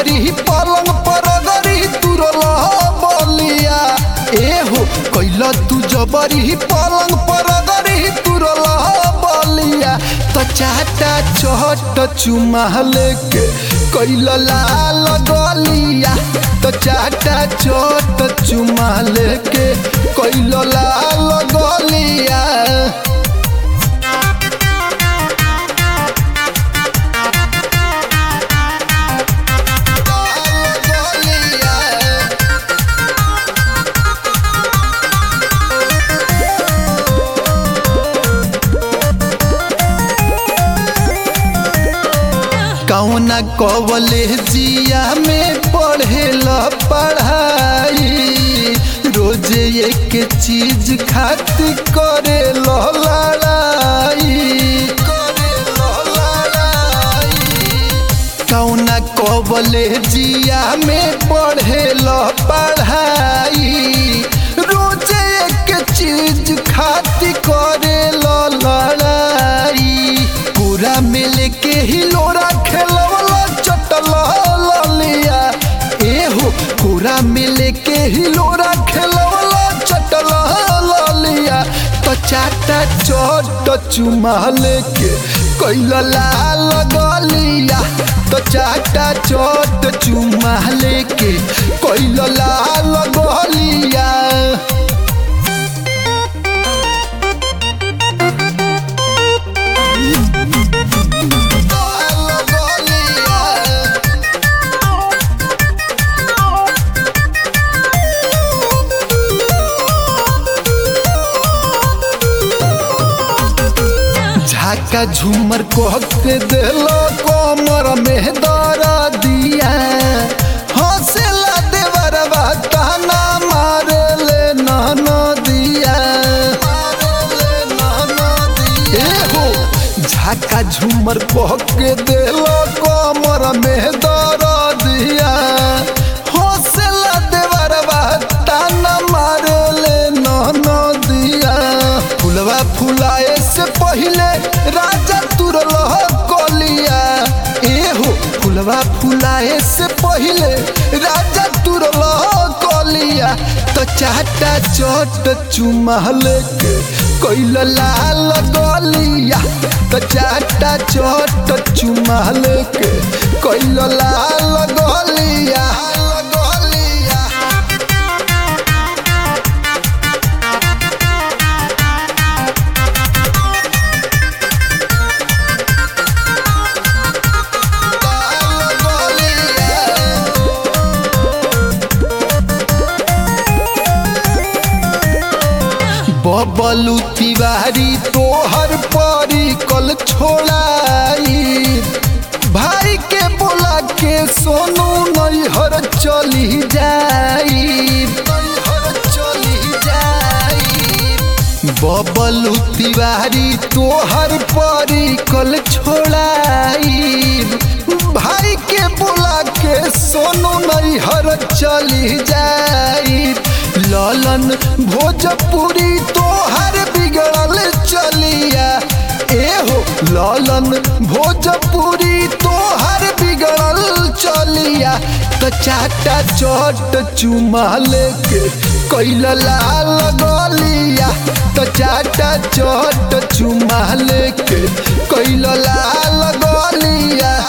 जबरी पलंग पर गरी तुरल बलिया एहो कैल तू जबरी पलंग पर गरी तुरल बलिया त चाटा चहट चुमा लेके कैल लाल गलिया त चाटा चहट चुमा लेके कैल लाल गलिया कौना कवले जिया में पढ़ेल पढ़ाई रोज एक चीज खातिर करे लड़ाई कौना कवले जिया में पढ़ेल पढ़ाई रोज एक चीज खातिर करे लड़ाई पूरा मिल के हिलोरा खेलवला चटल लिया एहो पूरा मिल के हिलोरा खेलवला चटल लिया तो चाटा चोट चुमा लेके कैल लाल गलिया तो चाटा चोट चुमा लेके कैल लाल गलिया झाका झूमर कह के दिलो कोमर में दरा दिया हौसला देवरवा ताना मारे ले नाना दिया एहो झाका झूमर कह के दिलो कोमर में दरा दिया हौसला देवरवा ताना मारे ले नाना दिया फुलवा फुलाए से पहले राजा तुरल कलिया एहो फुलवा फुलाए से पहले राजा तुरल कलिया तो चाटा चोट चुमा लेके कैल लाल गलिया तो चाटा चोट चुमा लेके कैल लाल गलिया गलिया बबलू तिवारी तोहर परी कल छोड़ाई भाई के बोला के सोनू नैहर चली जाई नैहर चली जाई बबलू तिवारी तोहर परी कल छोड़ाई भाई के बोला के सोनू नैहर चली जाई ललन भोजपुरी तोहर बिगड़ल चलिया एहो ललन भोजपुरी तोहर बिगड़ल चलिया तो चाटा चोट चुमा लेके कैल लाल गलिया तो चाटा चोट चुमा लेके कैल लाल गलिया